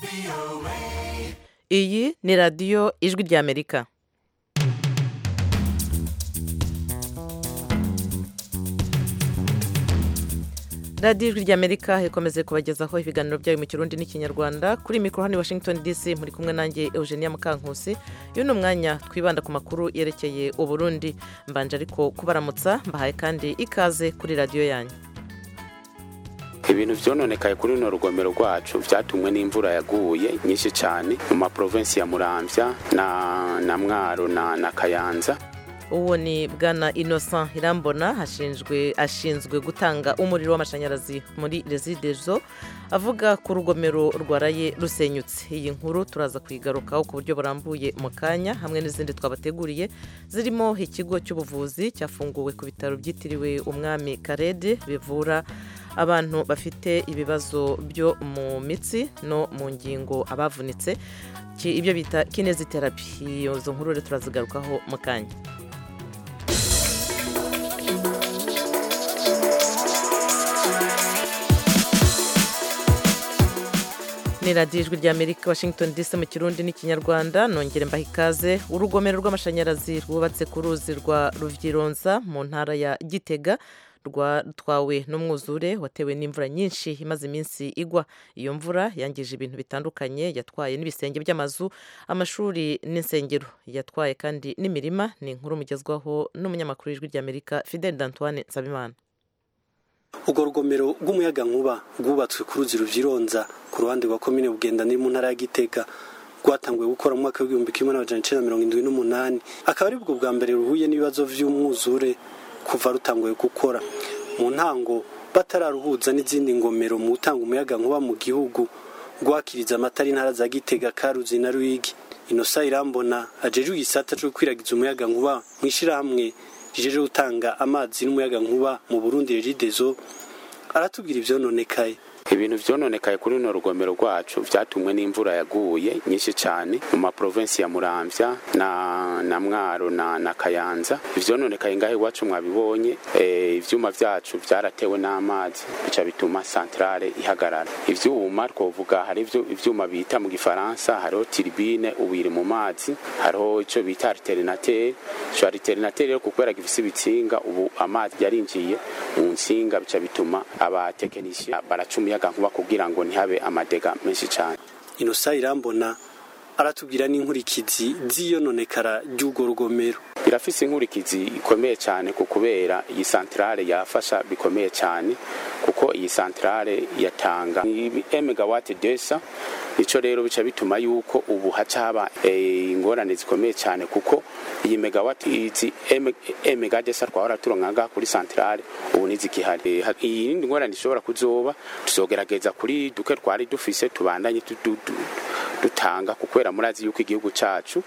iyi ni radiyo ijwi ry'amerika radiyo ijwi ry'amerika ikomeze kubagezaho ibiganiro byayo mu kirundi n'ikinyarwanda kuri mikoro hano i washington dc muri kumwe nanjye eugenia mukankusi uyu ni umwanya twibanda ku makuru yerekeye uburundi mbanje ariko kubaramutsa mbahaye kandi ikaze kuri radiyo yanyu ibintu byononekaye kuri runo rugomero rwacu byatumwe n'imvura yaguye nyinshi cyane mu maprovensi ya muramvya na, na mwaro na, na kayanza uwo ni bwana innocent irambona ashinzwe ashinzwe gutanga umuriro w'amashanyarazi muri residezo avuga ku rugomero rwaraye rusenyutse iyi nkuru turaza kuyigarukaho ku buryo burambuye mu kanya hamwe n'izindi twabateguriye zirimo ikigo cy'ubuvuzi cyafunguwe ku bitaro byitiriwe umwami karede bivura abantu bafite ibibazo byo mu mitsi no mu ngingo abavunitse ibyo bita kineziterapi izo nkuru rero turazigarukaho mu kanya ni radiyo ijwi ry'amerika washington dc mu kirundi n'ikinyarwanda nongere mbaha ikaze urugomero rw'amashanyarazi rwubatse ku ruzi rwa ruvyironza mu ntara ya gitega rwatwawe n'umwuzure watewe n'imvura nyinshi imaze iminsi igwa iyo mvura yangije ibintu bitandukanye yatwaye n'ibisenge by'amazu amashuri n'insengero yatwaye kandi n'imirima ni inkuru mugezwaho n'umunyamakuru w'ijwi ry'amerika fidel d'antoine nsabimana urwo rugomero rw'umuyagankuba rwubatswe ku ruzi ruvyironza ku ruhande rwa komine bugenda ni mu ntara ya gitega rwatanguye gukora mu mwaka w'igihumbi kimwe n'amajana icenda mirongo indwi n'umunani akaba ari bwo bwa mbere ruhuye n'ibibazo vy'umwuzure kuva rutanguye gukora mu ntango batararuhuza n'izindi ngomero mu gutanga umuyagankuba mu gihugu rwakiriza amatara intara za gitega karuzi na ruyigi inosa irambona ajejwe igisata co gukwiragiza umuyagankuba mu ishirahamwe rijeje gutanga amazi n'umuyagankuba mu burundi regidezo aratubwira ivyononekaye ibintu vyononekaye kuri runo rugomero rwacu vyatumwe n'imvura yaguye nyinshi cyane mu maprovensi ya muramvya na, na mwaro na, na kayanza ivyononekaye ngaho iwacu mwabibonye e, ivyuma vyacu vyaratewe n'amazi bica bituma santrale ihagarara ivyuma twovuga hari ivyuma bita mu gifaransa hariho tiribine ubu iri mu mazi hariho ico bita alternateur ico alternateur rero kubera gifise ibitsinga ubu amazi yarinjiye mu nsinga bica bituma abatekinisiye baracuma umuyagankuba kugira ngo ntihabe amadega menshi cyane inosa irambona aratubwira n'inkurikizi z'iyononekara ry'urwo rugomero birafise inkurikizi ikomeye cyane ku kubera iyi santrale yafasha bikomeye cyane kuko iyi santrale yatanga emegawati desa ico rero bica bituma yuko ubu haca haba ingorane zikomeye cyane kuko iyi megawati izi emegadesa twahora turonka kuri santrale ubu nizikihari iyi yindi ngorane ishobora kuzoba tuzogerageza kuri duke twari dufise tubandanye dutanga kukwera murazi yuko igihugu cacu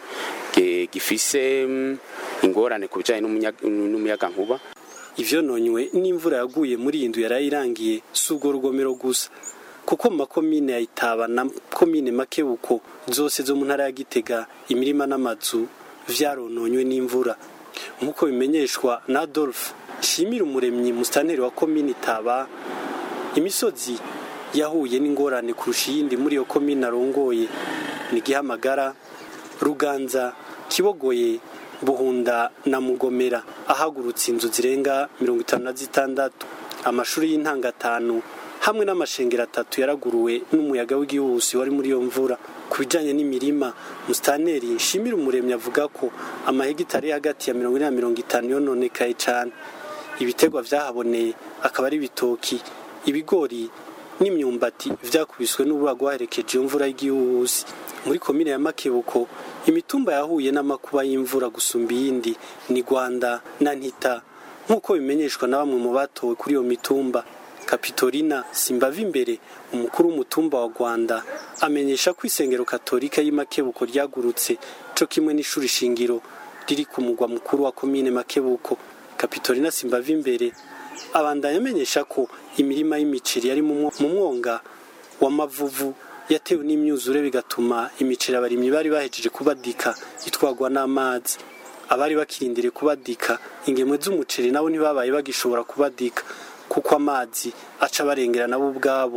gifise ingorane ku bijanye n'umuyagankuba ivyononywe n'imvura yaguye muri iyi nzu yarayirangiye si urwo rugomero gusa kuko mu makomine ya itaba na komine makebuko zose zo mu ntara ya gitega imirima n'amazu vyarononywe n'imvura nk'uko bimenyeshwa na adolphe shimira umuremyi musitanteri wa komine itaba imisozi yahuye n'ingorane kurusha iyindi muri iyo komine arongoye ni gihamagara ruganza kibogoye buhunda na mugomera ahagurutse inzu zirenga mirongo itanu na zitandatu amashuri y'intanga atanu hamwe n'amashengero atatu yaraguruwe n'umuyaga w'igihuhusi wari muri iyo mvura ku bijyanye n'imirima musitaneri nshimira umuremyi avuga ko amahegitari hagati ya mirongo ine na mirongo itanu yononekaye cyane ibitegwa vyahaboneye akaba ari ibitoki ibigori n'imyumbati vyakubiswe n'urura rwaherekeje iyo mvura y'igihuhusi muri komine ya makebuko imitumba yahuye n'amakuba y'imvura gusumba iyindi ni rwanda na ntita nk'uko bimenyeshwa na bamwe mu batowe kuri iyo mitumba kapitorina simbava imbere umukuru w'umutumba wa rwanda amenyesha ko isengero katolika y'imakebuko ryagurutse co kimwe n'ishuri shingiro riri ku mugwa mukuru wa komine makebuko kapitorina simbava imbere abandanya amenyesha ko imirima y'imiceri yari mu mwonga w'amavuvu yatewe n'imyuzure bigatuma imiceri abarimyi bari bahejeje kubadika itwagwa n'amazi abari bakirindiriye kubadika ingemwe z'umuceri nabo ntibabaye bagishobora kubadika kuko amazi aca barengera nabo ubwabo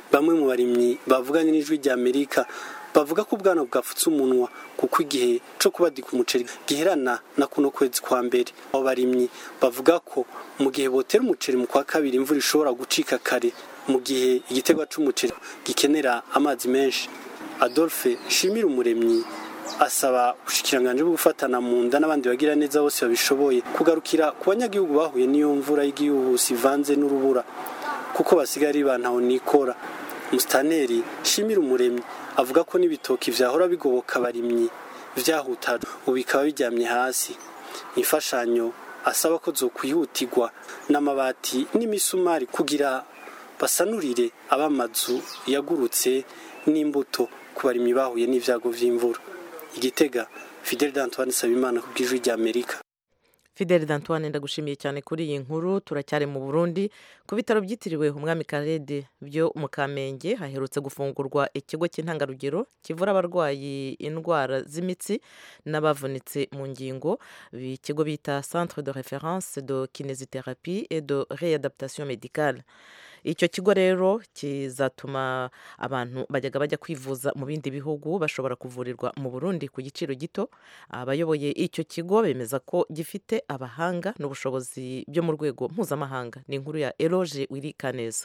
bamwe mu barimyi bavuganye n'ijwi rya amerika bavuga ko ubwana bwafutse umunwa kuko igihe cyo kubadika umuceri giherana na kuno kwezi kwa mbere abo barimyi bavuga ko mu gihe botera umuceri mu kwa kabiri imvura ishobora gucika kare mu gihe igiterwa c'umuceri gikenera amazi menshi adolphe shimira umuremyi asaba ubushikiranganje bwo gufatana mu nda n'abandi bagira neza bose babishoboye kugarukira ku banyagihugu bahuye n'iyo mvura y'igihuhusi ivanze n'urubura kuko basigaye ari bantaho nikora musitaneri shimira umuremyi avuga ko n'ibitoki vyahora bigoboka abarimyi vyahutara ubu bikaba biryamye hasi imfashanyo asaba ko zokwihutirwa n'amabati n'imisumari kugira basanurire abamazu yagurutse n'imbuto ku barimyi bahuye n'ivyago vy'imvura igitega fidel d'antoine sabimana ku bw'ijwi rya amerika fideli d'antoine ndagushimiye cyane kuri iyi nkuru turacyari mu burundi ku bitaro byitiriwe umwami karede byo mu kamenge haherutse gufungurwa ikigo cy'intangarugero kivura abarwayi indwara z'imitsi n'abavunitse mu ngingo ikigo bita centre de référence de kinésithérapie et de réadaptation médicale icyo kigo rero kizatuma abantu bajyaga bajya kwivuza mu bindi bihugu bashobora kuvurirwa mu burundi ku giciro gito abayoboye icyo kigo bemeza ko gifite abahanga n'ubushobozi byo mu rwego mpuzamahanga ni inkuru ya eroge wiri kaneza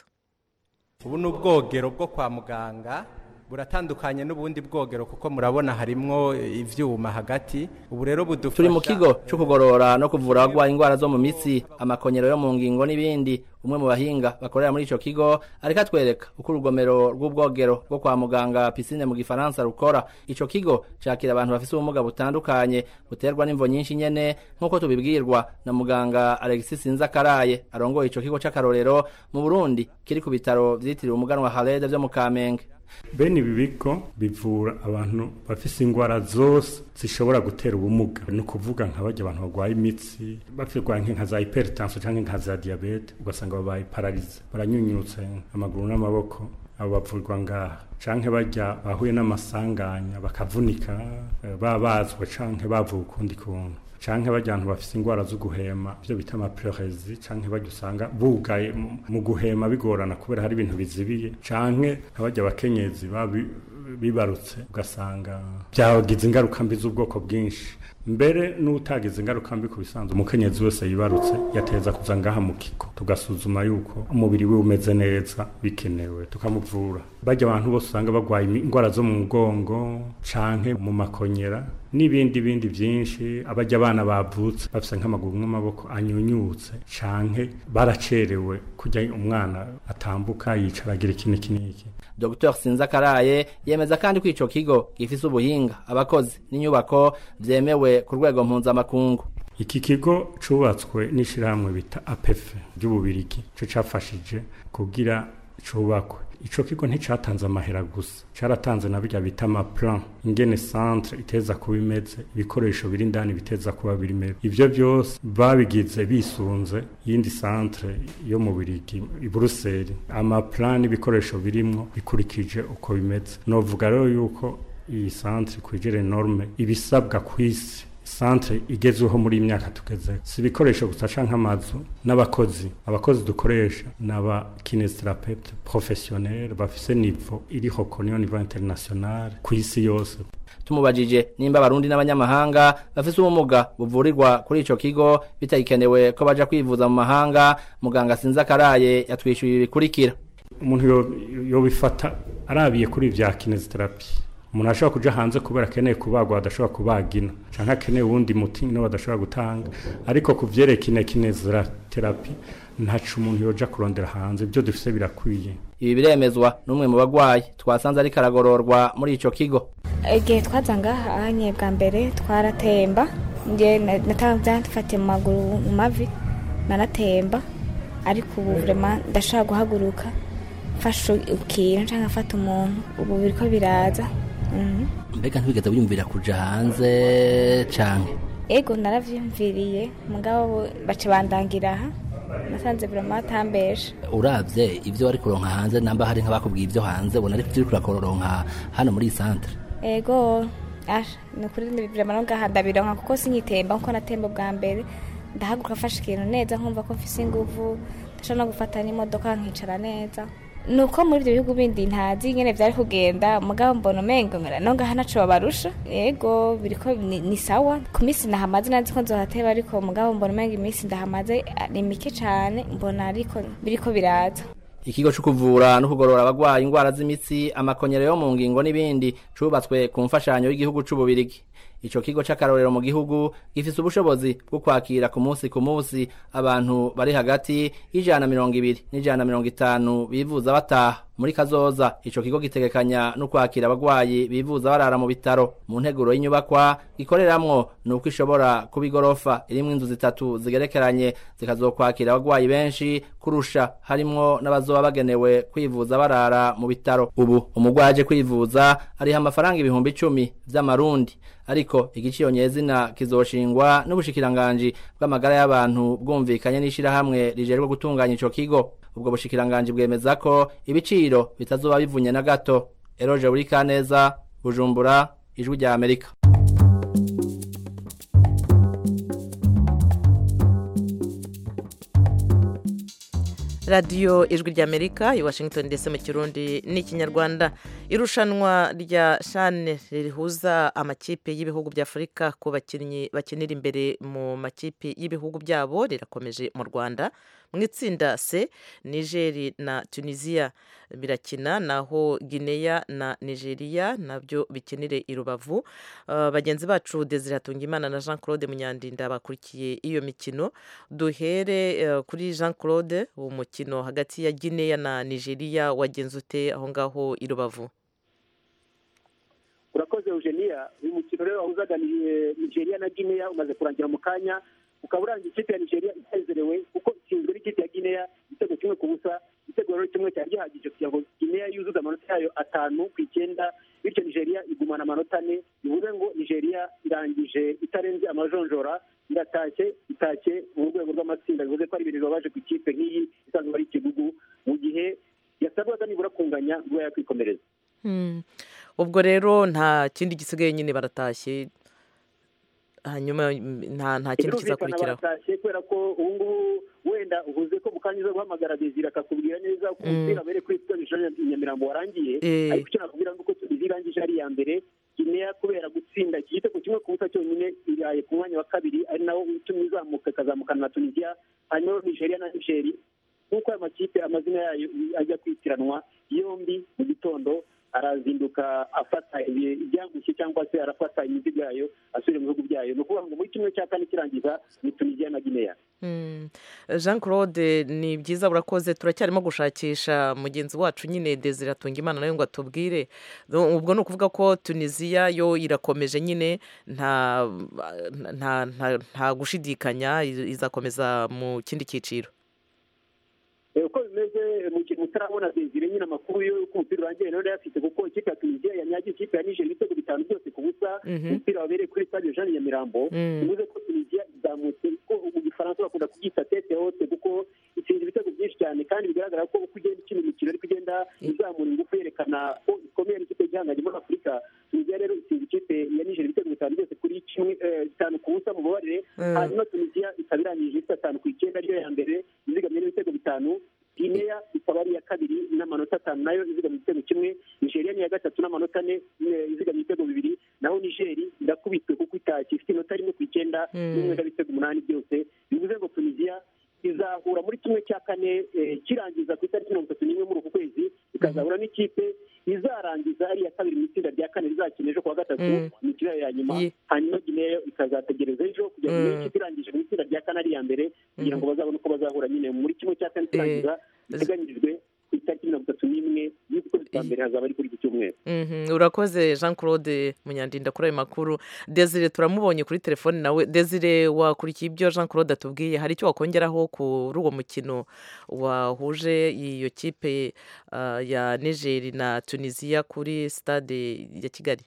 ubu ni ubwogero bwo kwa muganga buratandukanye n'ubundi bwogero kuko murabona harimwo ivyuma hagati ubu rero budufasha turi mu kigo cyo kugorora no kuvura abagwaye indwara zo mu mitsi amakonyero yo mu ngingo n'ibindi umwe mu bahinga bakorera muri ico kigo ariko atwereka uko urugomero rw'ubwogero bwo kwa muganga pisine mu gifaransa rukora ico kigo cakira abantu bafise ubumuga butandukanye buterwa n'imvo nyinshi nyene nk'uko tubibwirwa na muganga alexis sinzakaraye arongoye ico kigo c'akarorero mu burundi kiri ku bitaro vyitiriwe umuganwa halede vyo mu kamenge bene ibi bigo bivura abantu bafise ingwara zose zishobora gutera ubumuga ni ukuvuga nka bajya abantu barwaye imitsi bafirwa nka za hypertension cyangwa nka za diabete ugasanga babaye pararize baranyunyutse amaguru n'amaboko abo bavurwa ngaha canke bajya bahuye n'amasanganya bakavunika babazwa canke bavuye ukundi kuntu canke bajya abantu bafise ingwara zo guhema ivyo bita amapleuresie canke bajya usanga bugaye mu guhema bigorana kubera hari ibintu bizibiye canke abajya abakenyezi bibarutse ugasanga byagize ingaruka mbi z'ubwoko bwinshi mbere n'utagize ingaruka mbi ku bisanzwe umukenyezi wese yibarutse yateza kuza ngaha mu kigo tugasuzuma yuko umubiri we umeze neza bikenewe tukamuvura bajya abantu bose usanga barwaye indwara zo mu mugongo canke mu makonyera n'ibindi bindi byinshi abajya abana bavutse bafise nk'amaguru n'amaboko anyunyutse canke baracerewe kujya umwana atambuka yicara agira ikintu iki n'iki Dr Sinzakaraye yemeza kandi ko ico kigo gifise ubuhinga abakozi n'inyubako vyemewe ku rwego mpuzamakungu iki kigo cubatswe n'ishirahamwe bita APF ry'ububirigi co cafashije kugira cubakwe ico kigo nticatanze amahera gusa caratanze na birya bita amaplan ingene centre iteza kuba imeze ibikoresho biri indani biteza kuba biri ivyo byose babigize bisunze yindi centre yo mu birigi i Buruseli amaplan n'ibikoresho birimwo bikurikije uko bimeze novuga rero yuko iyi centre kwijere norme ibisabwa kw'isi centre igezweho muri imyaka tugeze si ibikoresho gusa canke amazu n'abakozi abakozi dukoresha n'aba kinesitrapeute professionnel bafise nivo iriho koniyo nivo international ku isi yose tumubajije nimba abarundi n'abanyamahanga bafise ubumuga buvurirwa kuri ico kigo bitagikenewe ko baja kwivuza mu mahanga muganga sinzakaraye yatwishyuye ibi bikurikira umuntu yobifata arabiye kuri vya kinesiterapi umuntu ashobora kuja hanze kubera akeneye kubagwa adashobora kubagina canke akeneye uwundi muti no badashobora gutanga ariko ku vyerekine kineziterapi ntaco umuntu yoja kurondera hanze ibyo dufise birakwiye ibi biremezwa n'umwe mu bagwayi twasanze ariko aragororwa muri ico kigo igihe twaza ngaha ahanye bwa mbere twaratemba nge natafatiye mu maguru mu mavi naratemba ariko ubu vrema ndashobora guhaguruka mfashe ikintu canke afata umuntu ubu biriko biraza mbega ntibigeze wiyumvira kuja hanze canke ego naravyumviriye mugabo baca bandangira aha nasanze vrema batambesha uravye ivyo wari kuronka hanze namba hari nk'abakubwiye ivyo hanze ubona ariko ivyo uriko urakoronka hano muri iyi santere ego asha ni ukuri vrema no ngaha ndabironka kuko sinyitemba nkuko natemba bwa mbere ndahaguruka afashe ikintu neza nkumva ko mfise inguvu ndashobora no gufata n'imodoka nkicara neza ni uko muri ibyo bihugu bindi ntazi nyine byari kugenda mugabo mbona umengo ngara no ngaha naco babarusha yego biriko ni, ni sawa ku minsi nahamaze nazi ko nzohateba ariko mugabo mbona umengo iminsi ndahamaze ah, ni mike cane mbona ariko biriko biraza ikigo cyo kuvura no kugorora abagwaye indwara z'imitsi amakonyero yo mu ngingo n'ibindi cubatswe ku mfashanyo y'igihugu c'ububirigi ico kigo c'akarorero mu gihugu gifise ubushobozi bwo kwakira ku munsi ku munsi abantu bari hagati y'ijana na mirongo ibiri n'ijana na mirongo itanu bivuza bataha muri kazoza ico kigo gitegekanya no kwakira abagwayi bivuza barara mu bitaro mu nteguro y'inyubakwa gikoreramwo ni uko ishobora kuba igorofa irimwo inzu zitatu zigerekeranye zikazokwakira abagwayi benshi kurusha harimwo n'abazoba bagenewe kwivuza barara mu bitaro ubu umugwayi aje kwivuza ariha amafaranga ibihumbi icumi vy'amarundi ariko igiciro nyezina kizoshingwa n'ubushikiranganji bw'amagara y'abantu bwumvikanye n'ishirahamwe rijejwe gutunganya ico kigo ubwo bushikiranganji bwemeza ko ibiciro bitazoba bivunye na gato eroje buri kaneza bujumbura ijwi rya amerika radiyo ijwi ry'amerika i washington ndetse mu kirundi n'ikinyarwanda irushanwa rya shane rihuza amakipe y'ibihugu bya afurika ku bakinnyi bakinira imbere mu makipe y'ibihugu byabo rirakomeje mu rwanda mu itsinda c nigeri na tunisiya birakina naho guinea na nigeria nabyo bikinire i rubavu Uh, bagenzi bacu desire hatungimana na jean claude munyandinda bakurikiye iyo mikino duhere uh, kuri jean claude umukino hagati ya guinea na nigeria wagenze ute aho ngaho i rubavu urakoze eugenia uyu mukino rero wahuzaga ni- nigeria na guinea umaze kurangira mu kanya ukaba urangiye ikipe ya nigeria isezerewe kuko itsinzwe n'ikipe ya guinea igitego kimwe ku busa igitego rero kimwe cyari gihagije kugira ngo guinea yuzuze amanota yayo atanu ku icyenda bityo nigeria igumana amanota ane bivuze ngo nigeria irangije itarenze amajonjora iratashye itashye mu rwego rw'amatsinda bivuze ko ari ibintu bibabaje ku ikipe nk'iyi isanzwe ari ikigugu mu gihe yasabwaga nibura kunganya ngo yakwikomereza Hmm. ubwo rero nta kindi gisigaye nyine baratashye hanyuma mm, nta nta kindi birumvikana kizakurikiraho baratashye kubera ko ubu ngubu wenda uvuze ko mukanya uza guhamagara desire akakubwira neza ko Mm. umupira mbere kuri stade i nyamirambo warangiye Eh. ariko icyo nakubwira ni uko tubizi irangije ari iya mbere guinea kubera gutsinda iki gitego kimwe ku busa cyonyine iraye ku mwanya wa kabiri ari nawo utumye izamuka ikazamukana na tunisia hanyuma nigeria na nigeri nk'uko aya makipe amazina yayo ajya kwitiranwa yombi mu gitondo arazinduka afata ibi- ibyangushye cyangwa se arafata imizigo yayo asubira mu bihugu byayo ni ukuvuga ngo muri kimwe cya kane kirangiza ni tunisia na guinea Hmm. jean claude ni byiza burakoze turacyarimo gushakisha mugenzi wacu nyine desire atungimana nawe ngo atubwire No, ubwo ni ukuvuga ko tunisiya yo irakomeje nyine nta nta nta, nta gushidikanya iz- izakomeza mu kindi cyiciro Eh, uko bimeze mu kintu utarabona desire nyine amakuru yo ko umupira urangiye rero yafite kuko ikipe ya tunisia yanyagiye ikipe ya niger ibitego bitanu byose ku busa Mhm. umupira wabereye kuri stade jean nyamirambo Mm. bivuze ko tunisia izamutse ko mu gifaransa bakunda kubyita tete hote kuko itsinze ibitego byinshi cyane kandi bigaragara ko uko ugenda ukina imikino ariko ugenda izamura ingufu yerekana ko ikomeye n'ikipe gihanganye muri afurika tunisia rero itsinze ikipe ya niger ibitego bitanu byose kuri kimwe eh, bitanu ku busa mu mubabarire Mm. hanyuma tunisia ikaba irangije ifite atanu ku icyenda ariyo ya mbere izigamye n'ibitego bitanu guinea ikaba ari iya kabiri n'amanota atanu nayo izigamye igitego kimwe nigeria ni iya gatatu n'amanota ane eh, izigamye ibitego bibiri naho nigeri irakubitwe kuko itashye ifite inota rimwe ku icyenda Mm. n'umwenda w'ibitego umunani byose bivuze ngo tunisia izahura muri kimwe cya kane eh, kirangiza ku itariki mirongo itatu n'imwe muri uku kwezi ikazahura n'ikipe izarangiza ari iya kabiri mu itsinda rya kane rizakina ejo kuwa gatatu Mm. imikino yayo ya nyuma Ye- hanyuma guinea yo ikazategereza ejo kugira ngo Mm. niyo ikipe irangije mu itsinda rya kane ari iya mbere kugira ngo bazabone uko bazahura nyine muri kimwe cya kane kirangiza giteganyirijwe ku itariki mirongo itatu n'imwe y'ukwezi kwa mbere hazaba ari kuri iki cyumweru Mhm, urakoze jean claude munyandinda kuri ayo makuru desire turamubonye kuri telefone nawe desire wakurikiye ibyo jean claude atubwiye hari icyo wakongeraho kuri uwo mukino wahuje iyo kipe ah, ya nigeri na tunisiya kuri stade ya kigali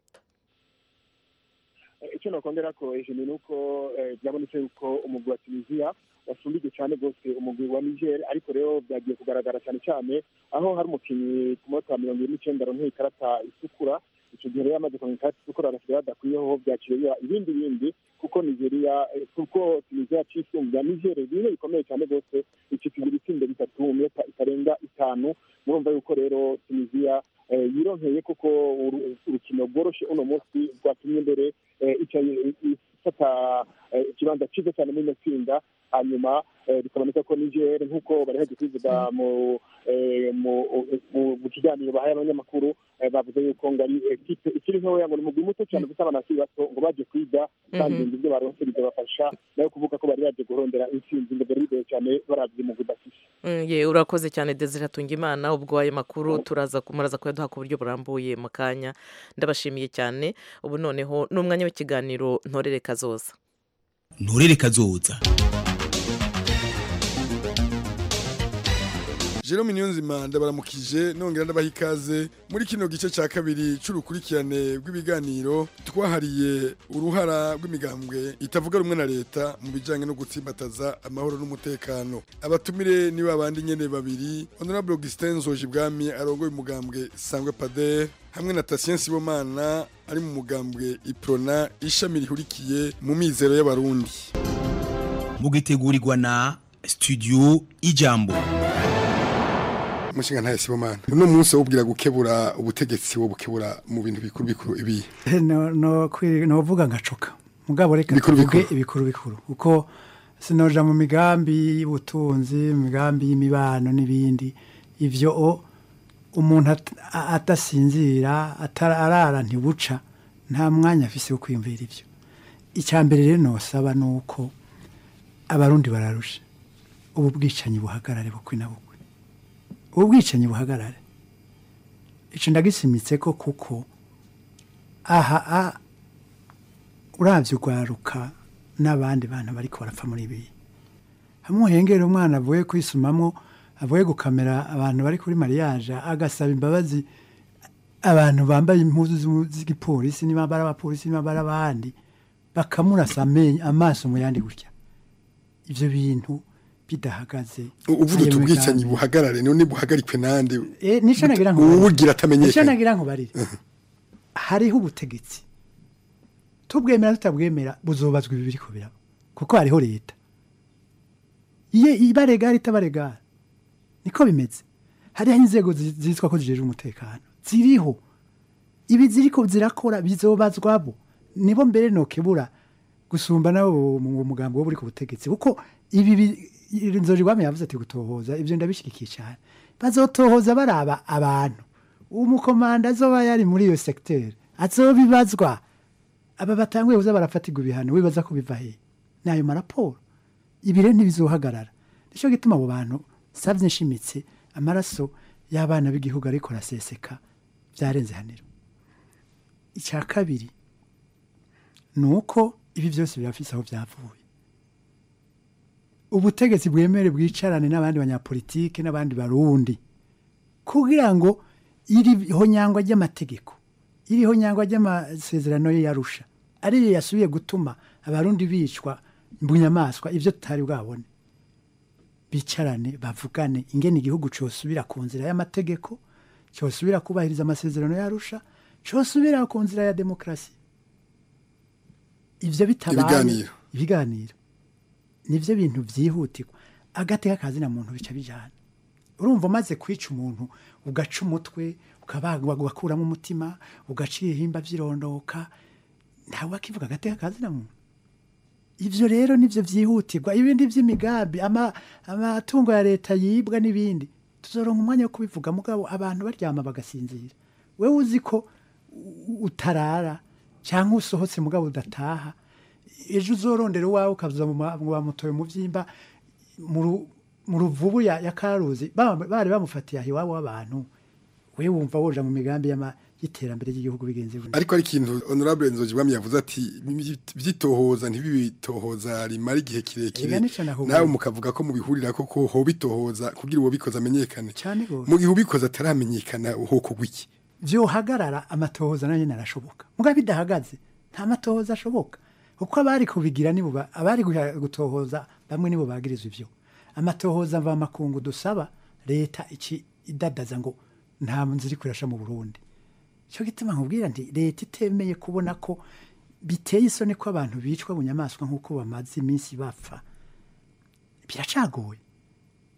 icyo nakongera ko hejuru ni uko eh, byabonetse yuko umugwi wa tunisiya wasumbije cyane rwose umugwi wa niger ariko rero byagiye kugaragara cyane cyane aho hari umukinnyi ku munota wa mirongo ine n'icyenda aronka ikarata itukura icyo gihe rero yamaze kuronka ikarata itukura agasigaye badakwiyeho byakiriye biba ibindi bindi kuko nigeria eh, kuko tunisiya cisumbuye niger bimwe bikomeye cyane rwose ikipe igira ibitsindo bitatu mu minota itarenga itanu murumva yuko rero tunisiya eh, yironkeye kuko uru- urukino rworoshe uno munsi rwatumye mbere eh, ica ifata eh, ikibanza cyiza cyane muri ino tsinda hanyuma eh, bikaboneka ko niger nk'uko bari haje kubivuga mu eh, mu- mu- mu kiganiro bahaye abanyamakuru eh, bavuze yuko ngo ari ekipe ikiri ntoya ngo ni umugwi muto cyane gusa abana bakiri bato ngo baje kwiga kandi Mhm. ibyo baronse bizabafasha nayo kuvuga ko bari baje kurondera intsinzi ngo byari bigoye cyane barabye umugwi bafise Mm, ye urakoze cyane desire imana ubwo ayo makuru turaza muraza kuyaduha ku buryo burambuye mu kanya ndabashimiye cyane ubu noneho ni umwanya w'ikiganiro ntorere kazoza nturere kazoza Jerome Niyonzima ndabaramukije nongera ndabaha ikaze muri kino gice cya kabiri c'urukurikirane rw'ibiganiro twahariye uruhara rw'imigambwe itavuga rumwe na leta mu bijanye no gutsimbataza amahoro n'umutekano abatumire ni babandi nyene babiri Honorable Augustin Nzojibwami arongoye umugambwe Sangwe Pader hamwe na Tatien Sibomana ari mu mugambwe Iprona ishami rihurikiye mu mizero y'abarundi mugitegurirwa na studio ijambo umushinga ntaye Sibomana uno munsi wubwira gukebura ubutegetsi wo bukebura mu bintu bikuru bikuru ibi no no kwi- novuga ngacoka mugabo reka Bikuru tuvuge bikuru. ibikuru bikuru kuko sinoja mu migambi y'ubutunzi mu migambi y'imibano n'ibindi ivyo o umuntu at- a- adasinzira atara- arara ntibuca nta mwanya afise wo kwiyumvira ivyo icya mbere rero nosaba ni uko abarundi bararusha ubu bwicanyi buhagarare bukwi na bukwi ubu bwicanyi buhagarare ico ndagisimitse ko kuko aha a uravye urwaruka n'abandi bantu bariko barapfa muri ibi hamwe uhengera umwana avuye kwisumamwo avuye gukamera abantu bari kuri mariage agasaba imbabazi abantu bambaye impuzu z'u- z'igipolisi niba bari abapolisi niba bari abandi bakamurasa amenyo amaso mu yandi gutya ivyo bintu bidahagaze uvuga uti ayo ubwicanyi migambi. buhagarare none buhagarikwe nande Eh, nico nagira ngo uwugira nico atamenyekanye nagira ngo barire hariho ubutegetsi tubwemera tutabwemera buzobazwa ibi biriko biraba kuko hariho leta iye ibaregara itabaregara niko bimeze hariho inzego zi- zitwa ko zijejwe umutekano ziriho ibi ziriko zirakora bizobazwabo nibo mbere nokebura gusumba nabo mu mugambi wo buri ku butegetsi kuko ibi bi- nzojigwami yavuze ati gutohoza ibyo ndabishyigikiye cyane bazotohoza baraba abantu umukomanda azoba yari muri iyo segiteri azobibazwa aba batanguye kuza barafatirwa ibihano wibaza ko biva he ni ayo maraporo ibi rero ntibizohagarara nicyo gituma abo bantu savye nshimitse amaraso y'abana b'igihugu ariko araseseka byarenze haniro icya kabiri ni uko ibi byose birafise aho byavuye ubutegetsi bwemere bwicarane n'abandi banyapolitike n'abandi barundi kugira ngo iriho nyangwa ry'amategeko iriho nyangwa ry'amasezerano ye yarusha ariyo yasubiye gutuma abarundi bicwa mu nyamaswa ibyo tutari bwabone bicarane bavugane ingene igihugu cyosubira ku nzira y'amategeko cyosubira kubahiriza amasezerano yarusha cyosubira ku nzira ya demokarasi ibyo bitabaye Ibiganiro. ibiganiro nibyo bintu byihutirwa agateka kazina muntu bica bijyana urumva umaze kwica umuntu ugaca umutwe ukabagwa ugakuramo umutima ugaca ibihimba by'irondoka ntawe akivuga agateka kazina muntu ibyo rero nibyo byihutirwa ibindi by'imigambi ama- amatungo ya leta yibwa n'ibindi tuzoronka umwanya wo kubivuga mugabo abantu baryama bagasinzira wewe uzi ko u- utarara cyangwa usohotse mugabo udataha ejo uzorondera uwawe ukaza mu ma- mu bamutoye mu byimba mu ru- mu ruvubu ya, ya karuzi ba- bari bamufatiye aho iwabo w'abantu we wumva woja mu migambi y'ama- y'iterambere ry'igihugu bigenze gutya. ariko ari ikintu honorable nzojibwami yavuze ati byitohoza ntibibitohoza rimara igihe kirekire Ega nico naho nawe bari. mukavuga ko mubihurira ko ko ho bitohoza kugira uwo bikoze amenyekane cyane gose mu gihe ubikoze ataramenyekana hoko gwiki vyohagarara amatohoza nayo nyene arashoboka mugabo bidahagaze nta matohoza ashoboka kuko abari kubigira nibo ba- abari guha- gutohoza bamwe nibo bagirizwa ivyo amatohoza mva makungu dusaba leta iki idadaza ngo nta nzira iri kurasha mu Burundi cyo gituma nkubwira nti leta itemeye kubona ko biteye isoni ko abantu bicwa mu nyamaswa nk'uko bamaze iminsi bapfa biracagoye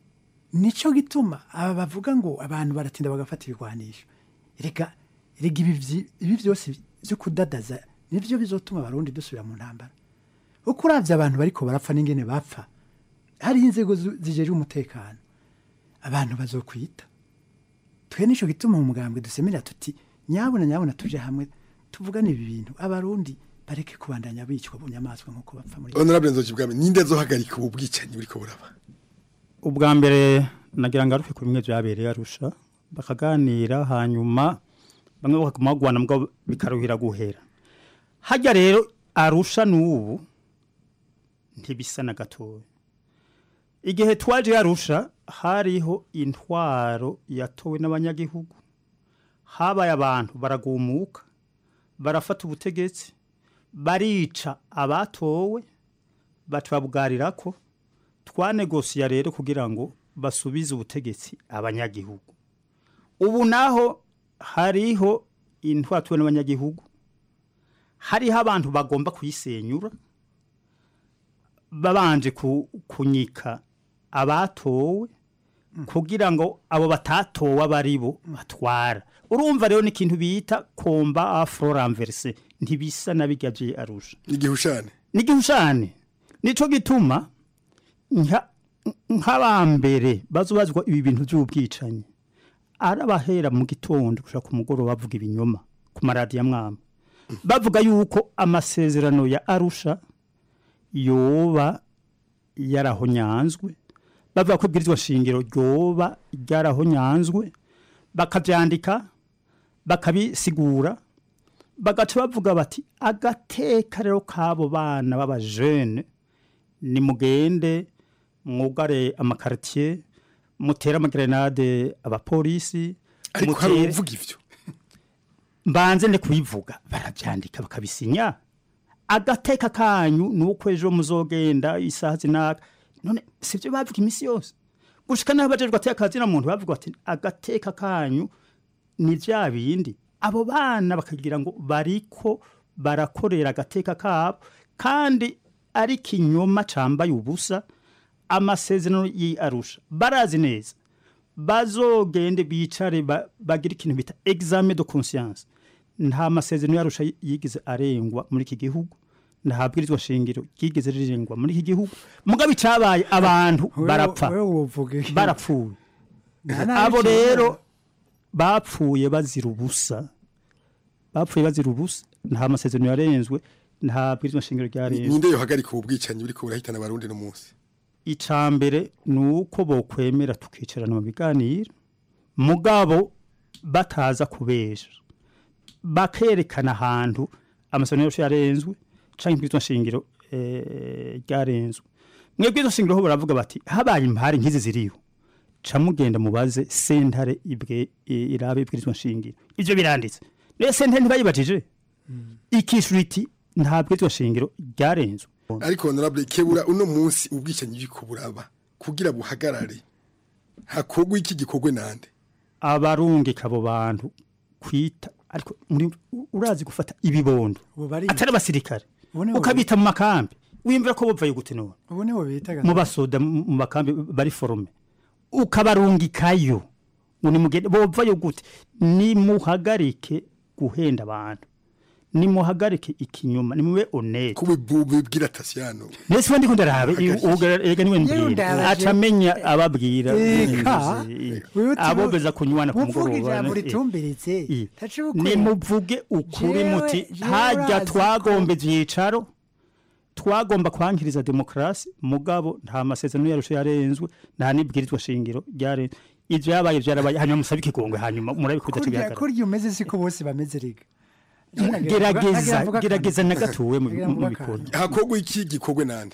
nico gituma aba bavuga ngo abantu baratinda bagafata ibigwanisho reka rega ibi vyi- ibi byose byo kudadaza nivyo bizotuma abarundi dusubira mu ntambara uko uravye abantu bariko barapfa n'ingene bapfa hariho inzego zu- zijejwe umutekano abantu bazokwita twe nico gituma mu mugambwe dusemerera tuti nyabuna nyabuna tuje hamwe tuvugane ibi bintu abarundi bareke kubandanya bicwa bunyamaswa nk'uko bapfa muri honorable nzoki bwami ninde azohagarika ubu bwicanyi buriko buraba ubwa mbere nagira ngo arufe ku bimwe byabereye arusha bakaganira hanyuma bamwe bakaguma bagwana mbwa bikaruhira guhera hajya rero arusha n'ubu ntibisa na gatoya igihe twaje arusha hariho intwaro yatowe n'abanyagihugu habaye abantu baragumuka barafata ubutegetsi barica abatowe batubabwarira ko twanegosiya rero kugira ngo basubize ubutegetsi abanyagihugu ubu naho hariho intwatuwe n'abanyagihugu hariho abantu bagomba kuyisenyura babanje ku- kunyika abatowe kugira ngo abo batatowe aba ari bo batwara urumva rero ni ikintu bita komba afro ranverse ntibisa na bijya bye arusha igihushane n'igihushane nico gituma nka- nk'abambere bazobazwa ibi bintu by'ubwicanyi arabahera mu gitondo gushaka ku mugoroba bavuga ibinyoma ku maradiyo amwama bavuga yuko amasezerano ya arusha yoba yarahonyanzwe bavuga ko ibwirizwa shingiro ryoba ryarahonyanzwe bakabyandika bakabisigura bagaca bavuga bati agateka rero k'abo bana b'abajene nimugende mwugare amakaritiye mutere amagerenade abapolisi ariko hari mutere- uvuga ivyo mbanze ne kubivuga barabyandika bakabisinya agateka kanyu ni uko ejo muzogenda isaha zinaka none sibyo bavuga iminsi yose gushika naho bajejwe ateka kazina muntu bavuga ati agateka kanyu ni bya bindi abo bana bakagira ngo bariko barakorera agateka kabo kandi ari kinyoma cambaye ubusa amasezerano y'arusha barazi neza bazogende bicare ba- bagire ikintu bita examen de conscience nta masezerano yarusha yigeze arengwa muri iki gihugu nta bwirizwa shingiro ryigeze rirengwa muri iki gihugu mugabe icabaye abantu Wewe- barapfa wewe wovuga iki? barapfuye Nta nabi abo cyane. rero bapfuye bazira ubusa bapfuye bazira ubusa nta masezerano yarenzwe nta bwirizwa shingiro ryarenzwe ninde yohagarika ubu bwicanyi buriko burahitana abarundi no munsi icambere ni uko bokwemera tukicarana mu biganiro mugabo bataza kubesha bakerekana ahantu amasezerano yose yarenzwe canke ibwirizwa nshingiro eh, ryarenzwe mwebwe izo shingiro ho baravuga bati habaye impari nk'izi ziriho ca mugenda mubaze sentare ibwe i- irabe ibwirizwa nshingiro ivyo biranditse rero sentare ntibayibajije ikishura iti nta bwirizwa nshingiro ryarenzwe ariko honorable kebura uno munsi ubwicanyi buriko buraba kugira buhagarare hakorwa iki gikorwe nande abarungika abo bantu kwita ariko muri urazi gufata ibibondo atari abasirikare Ubu nibo ukabita mu makambi wimvira ko bopfaye gute none ubu nibo bitaga mu basoda mu mu makambi bari forume ukabarungikayo ngo nimugende bopfayo gute nimuhagarike guhenda abantu nimuhagarike ikinyoma nimube honete kubibwira tasiyano nese wandi ko ndarabe ega niwe Yewe mbwira ndabaje. acamenya ababwira Eka. Wewe uti- abobeza kunywana ku uvuga mugoroba ijambo eh. ritumbiritse Eh. taci bukwe. nimuvuge ukuri Jewe- muti jewe hajya urazi twagomba ibyicaro twagomba kwankiriza demokarasi mugabo nta masezerano yarusha yarenzwe nta n'ibwirizwa shingiro ryarenzwe ivyo yabaye vyarabaye hanyuma musabe ikigongwe hanyuma murabikuza kurya tubihagarara kurya umeze siko bose bameze rega gerageza gerageza na gatowe mu mu bikorwa hakorwa iki gikorwe nande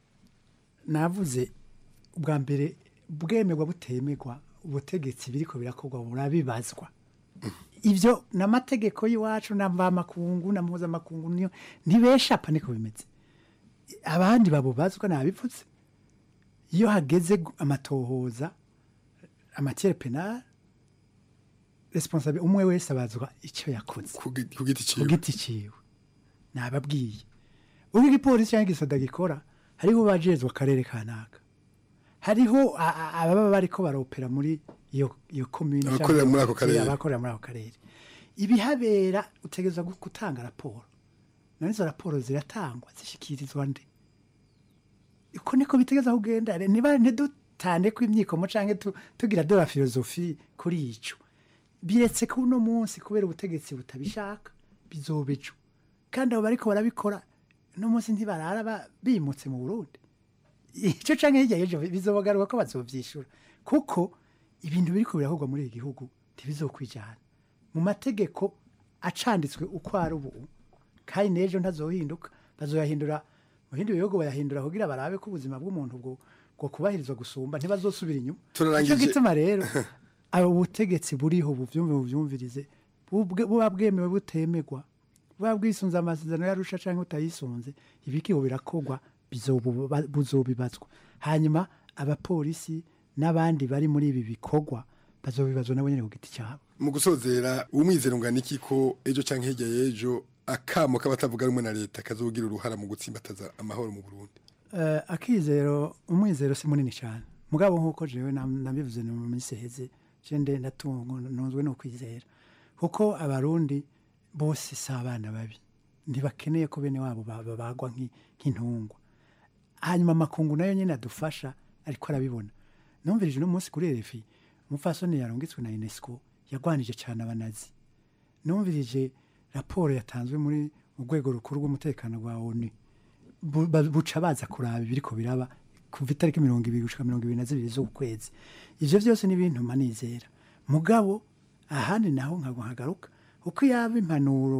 navuze ubwa mbere bwemerwa butemerwa ubutegetsi biriko birakorwa burabibazwa ivyo n'amategeko y'iwacu na mvamakungu na mpuzamakungu niyo ntibeshapa niko bimeze abandi babubazwa nabipfutse iyo hageze gu- amatohoza amatiere penal responsable umwe wese abazwa icyo yakoze ku giti ciwe ku giti ciwe nababwiye ubwo igipolisi cyangwa igisoda gikora hariho bajejwe akarere kanaka hariho a- a- ababa bariko baropera muri iyo iyo commune Abakorera muri ako karere. abakorera muri ako karere ibihabera utegereza gu- gutanga raporo none izo raporo ziratangwa zishikirizwa nde uko niko bitegeza kugenda Re- niba ntidutande ko imyikomo canke tu- tugira de la filozofi kuri ico biretse ko uno munsi kubera ubutegetsi butabishaka bizoba ejo kandi abo bariko barabikora uno munsi ntibarara ba- bimutse mu burundi icyo canke hirya y'ejo bizobagaruka ko bazovyishura kuko ibintu biriko birakorwa muri iki gihugu ntibizokwijana mu mategeko acanditswe uko ari ubu kandi n'ejo ntazohinduka bazoyahindura mu bindi bihugu bayahindura kugira barabe ko ubuzima bw'umuntu bwo bwo kubahirizwa gusumba ntibazosubira inyuma Turarangije. nicyo gituma rero abo butegetsi buriho buvyumve buvyumvirize bubwe- buba bwemewe butemegwa buba bwisunze amasezerano yarusha canke utayisunze ibikiho birakorwa bizobu- buzobibazwa hanyuma abapolisi n'abandi bari muri ibi bikorwa bazobibazwa nabo nyene ku giti cyabo mu gusozera umwizero ungana iki ko ejo cyangwa hirya y'ejo akamo k'abatavuga rumwe na leta kazogira uruhara mu gutsimbataza amahoro mu burundi Eh, akizero umwizero si munini cyane mugabo nk'uko jewe nam- nabivuze no mu minsi iheze je nde ndatungo ntunzwe no kwizera kuko abarundi bose si abana babi ntibakeneye ko bene wabo ba- babagwa nk'i- nk'intungwa hanyuma amakungu nayo nyine adufasha ariko arabibona numvirije uno munsi kuri RFI umupfasoni yarungitswe na UNESCO yagwanije cyane abanazi numvirije raporo yatanzwe muri mu rwego rukuru rw'umutekano rwa ONU bu- ba- buca baza kuraba ibiriko biraba kuva itariki mirongo ibiri gushika mirongo ibiri na zibiri z'ukwezi ivyo vyose ni ibintu manizera mugabo ahandi naho nkago nkagaruka uko yaba impanuro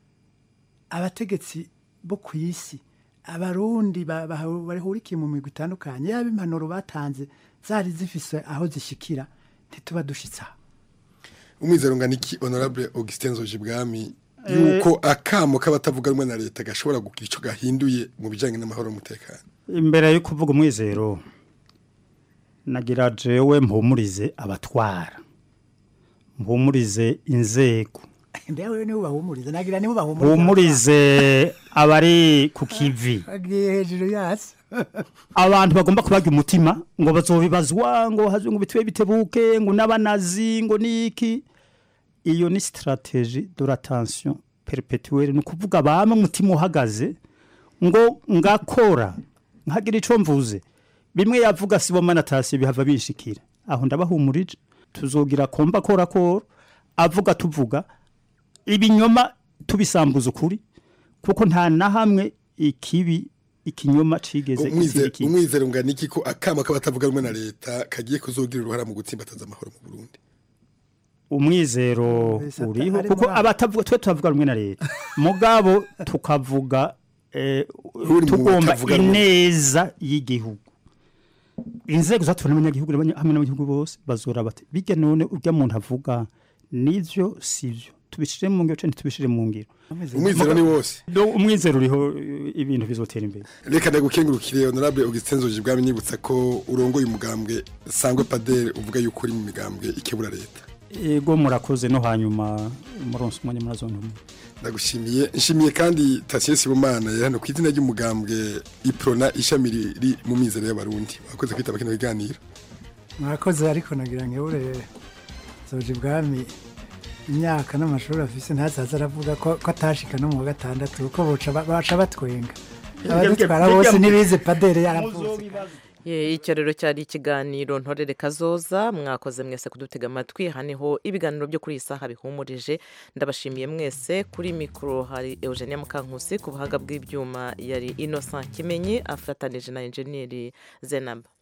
abategetsi bo ku isi abarundi ba- ba- bahurikiye mu migwi itandukanye yaba impanuro batanze zari zifise aho zishikira ntituba dushitse aho umwizero ungana iki honorable augustin nzojibwami yuko akamo k'abatavuga rumwe na leta gashobora kugira icyo gahinduye mu bijyanye n'amahoro n'umutekano imbere yo kuvuga umwizero nagira jewe mpumurize abatwara mpumurize inzego ndewe nibo bahumuriza nagira nibo bahumuriza mpumurize abari ku kivi agiye hejuru yasi abantu bagomba kubaga umutima ngo bazobibazwa ngo hazwe ngo bitwe bitebuke ngo n'abanazi ngo niki iyo ni strategie de la tension perpetuelle ni ukuvuga bama umutima uhagaze ngo ngakora nkagira ico mvuze bimwe yavuga sibo manatasi bihava bishikira aho ndabahumurije tuzogira komba kora kora avuga tuvuga ibinyoma tubisambuza ukuri kuko nta na hamwe ikibi ikinyoma cigeze Umwize- ikindi umwizero ungana iki ko akamo k'abatavuga rumwe na leta kagiye kuzogira uruhara mu gutsimbataza amahoro mu burundi umwizero Mbese uriho atari kuko muri- abatavuga twe tuvuga rumwe na leta mugabo tukavuga eh, Uri mu tugomba batavuga rumwe. ineza y'igihugu inzego zatora n'abanyagihugu n'abanya- hamwe n'abanyagihugu bose bazora bati bijya none urya muntu avuga nivyo sivyo tubishire mu ngiro canke tubishire mu ngiro umwizero ni wose Do- umwizero uriho eh, ibintu bizotera imbere reka ndagukengurukire honorable augustin nzojibwami nibutsa ko urongoye umugambwe sangwe padere uvuga yuko uri mu migambwe ikebura leta ego murakoze no hanyuma muronse umwanya murazontumwe ndagushimiye nshimiye kandi Tasiye Sibomana yari hano ku izina ry'umugambwe iprona ishami riri mu mizero y'abarundi wakoze kwitaba kino biganiro mwakoze ariko nagira ngo ure zoje ibwami imyaka n'amashuri afise ntazaza aravuga ko ko atashika no mu wa gatandatu kuko boca ba- baca batwenga abadutwara bose ntibize padere yaravuze Ye, icyo rero cyari ikiganiro ntorere kazoza mwakoze mwese kudutega amatwi aha niho ibiganiro byo kuri iyi saha bihumurije ndabashimiye mwese kuri mikoro hari eugenia mukankusi ku buhanga bw'ibyuma yari innocent kimenyi afatanije na enjeniyeri zenaba